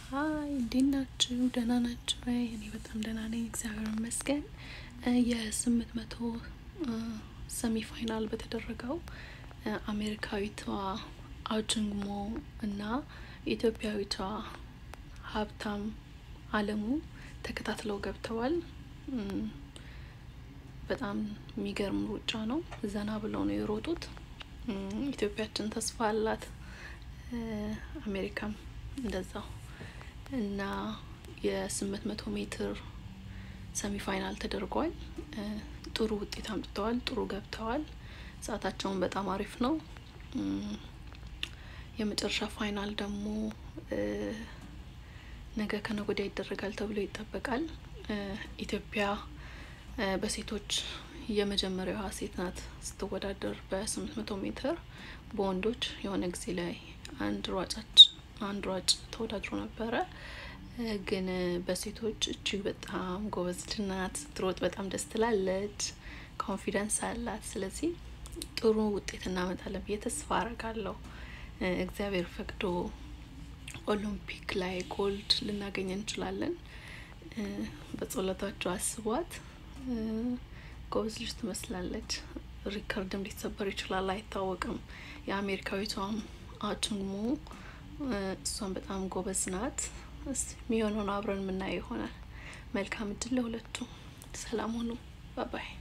ሀይ እንዴት ናችሁ? ደህና ናችሁ ወይ? እኔ በጣም ደህና ነኝ፣ እግዚአብሔር ይመስገን። የስምንት መቶ ሰሚ ፋይናል በተደረገው አሜሪካዊቷ አውጅንግሞ እና ኢትዮጵያዊቷ ሀብታም አለሙ ተከታትለው ገብተዋል። በጣም የሚገርም ሩጫ ነው። ዘና ብለው ነው የሮጡት። ኢትዮጵያችን ተስፋ አላት፣ አሜሪካም እንደዛው እና የስምንት መቶ ሜትር ሰሚ ፋይናል ተደርጓል። ጥሩ ውጤት አምጥተዋል። ጥሩ ገብተዋል። ሰዓታቸውን በጣም አሪፍ ነው። የመጨረሻ ፋይናል ደግሞ ነገ ከነገ ወዲያ ይደረጋል ተብሎ ይጠበቃል። ኢትዮጵያ በሴቶች የመጀመሪያዋ ሴት ናት ስትወዳደር በስምንት መቶ ሜትር። በወንዶች የሆነ ጊዜ ላይ አንድ ሯጫች አንድ ሯጭ ተወዳድሮ ነበረ። ግን በሴቶች እጅግ በጣም ጎበዝ ናት። ስትሮጥ በጣም ደስ ትላለች። ኮንፊደንስ አላት። ስለዚህ ጥሩ ውጤት እናመጣለን ብዬ ተስፋ አረጋለሁ። እግዚአብሔር ፈቅዶ ኦሎምፒክ ላይ ጎልድ ልናገኝ እንችላለን። በጸሎታቸው አስቧት። ጎበዝ ልጅ ትመስላለች። ሪከርድም ሊሰበር ይችላል፣ አይታወቅም። የአሜሪካዊቷም አችንሞ እሷን በጣም ጎበዝ ናት። የሚሆነውን አብረን የምናየው ይሆናል። መልካም እድል ለሁለቱ። ሰላም ሁኑ። ባባይ